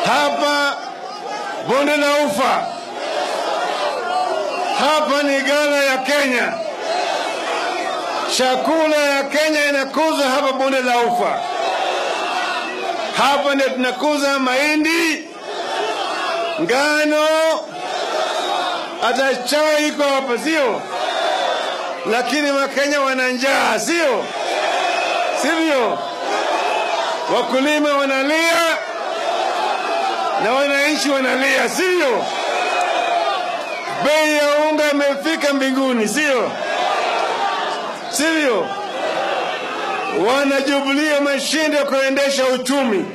hapa bonde la Ufa, hapa ni ghala ya Kenya. Chakula ya Kenya inakuza hapa bonde la Ufa. Hapa ndio tunakuza mahindi, ngano, hata chai iko hapa, sio? Lakini Wakenya wana njaa, sio sivyo? Wakulima wanalia na wananchi wanalia, sio? Bei ya unga imefika mbinguni, sio sivyo? Wanajubilia mashinde ya kuendesha uchumi.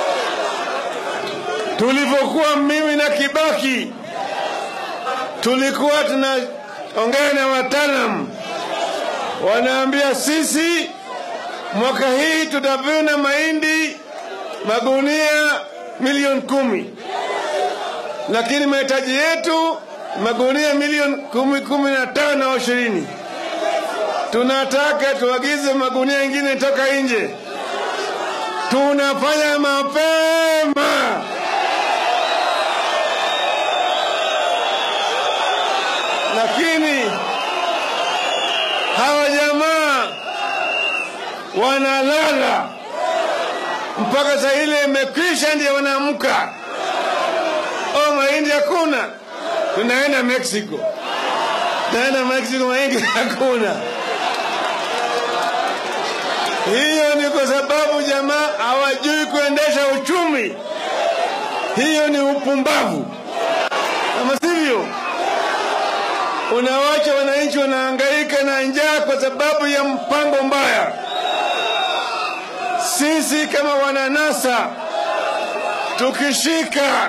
Tulivyokuwa mimi na Kibaki, tulikuwa tunaongea na wataalam, wanaambia sisi mwaka hii tutavuna mahindi magunia milioni kumi, lakini mahitaji yetu magunia milioni kumi, kumi na tano au ishirini. Tunataka tuagize magunia ingine toka nje. Tunafanya mapema. Lakini hawa jamaa wanalala mpaka saa ile imekwisha, ndio wanaamka. Oh, mahindi hakuna, tunaenda Mexico, tunaenda Mexico, mahindi hakuna. Hiyo ni kwa sababu jamaa hawajui kuendesha uchumi. Hiyo ni upumbavu, kama sivyo unawacha wananchi wanahangaika na njaa kwa sababu ya mpango mbaya. Sisi kama wananasa tukishika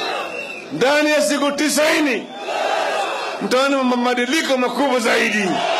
ndani ya siku tisaini mtaona mabadiliko makubwa zaidi.